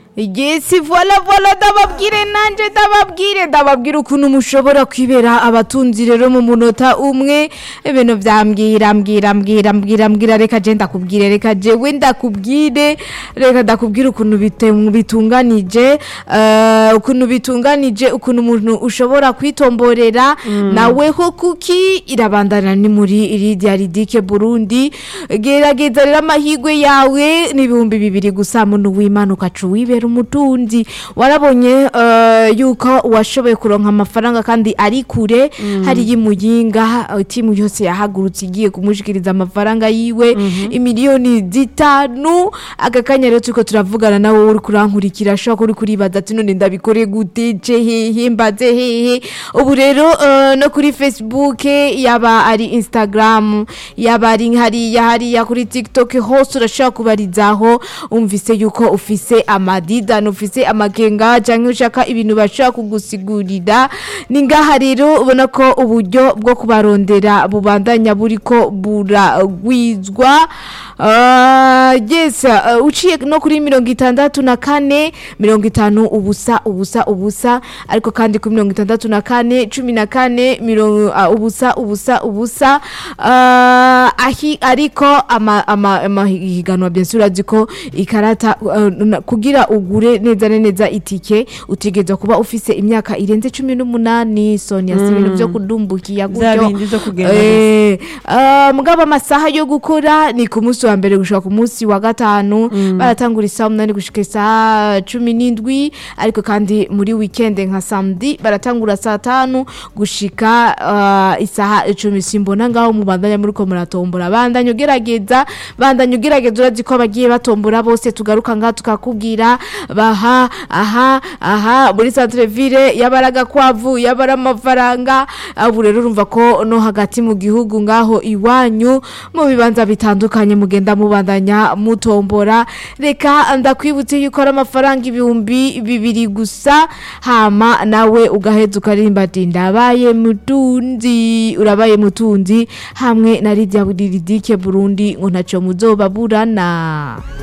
yesi vola vola ndababwire nanje ndababwire ndababwire ukuntu mushobora kwibera abatunzi rero mu munota umwe ibintu vyambwira mbwira mbwira mbwira mbwira reka je ndakubwire reka jewe ndakubwire reka ndakubwire ukuntu bite- bitunganije eh, ukuntu bitunganije ukuntu umuntu ushobora kwitomborera naweho kuki irabandana ni muri iridia ridike Burundi gerageza rero amahigwe yawe n'ibihumbi bibiri gusa muntu w'Imana ukaca wibera umutunzi warabonye eh, yuko washoboye kuronka amafaranga kandi ari kure hari y'imuyinga timu yose yahagurutse igiye kumushikiriza amafaranga yiwe imiliyoni zitanu aka kanya rero turiko turavugana nawe uri kurankurikira ashobora kuba uri kuribaza ati none ndabikore gute je hehe mbaze hehe ubu rero eh, no kuri facebook yaba ari instagram yaba ari hariya hariya kuri tiktok hose urashobora kubarizaho umvise yuko ufise amadidani ufise amakenga cyangwa ushaka ibintu bashobora kugusigurira ni ngaha rero ubona ko uburyo bwo kubarondera bubandanya buriko buragwizwa Ah, yes uh, uciye no kuri mirongo itandatu na kane mirongo itanu ubusa ubusa ubusa ariko kandi kuri mirongo itandatu na kane cumi na kane mirongo uh, ubusa ubusa ubusa uh, ahi ariko ama ama amahiganwa bien sûr urazi ko ikarata uh, na- kugira ugure neza na neza itike utegerezwa kuba ufise imyaka irenze cumi n'umunani Sonia si ibintu vyo kudumbukiya Vya gutyo bindi vyo kugenda gusa. Eh, ah, mugabo amasaha yo gukora ni ku munsi wa mbere gushika ku munsi wa gatanu baratangura isaha umunani gushika isaha cumi n'indwi ariko kandi muri weekend nka samedi baratangura saa tanu gushika ah, isaha icumi simbona ngaho mubandanya muriko muratombora bandanya ugerageza bandanya ugerageza urazi ko abagiye batombora bose tugaruka ngaha tukakubwira baha aha aha muri centre ville yabaraga kwavu yabara amafaranga ubu rero urumva ko no hagati mu gihugu ngaho iwanyu mu bibanza bitandukanye mugenda mubandanya mutombora reka ndakwibutse yuko ari amafaranga ibihumbi bibiri gusa hama nawe ugaheza ukaririmba ati ndabaye mutunzi urabaye mutunzi hamwe na Lydia Buridike Burundi ngo ntacyo muzobaburana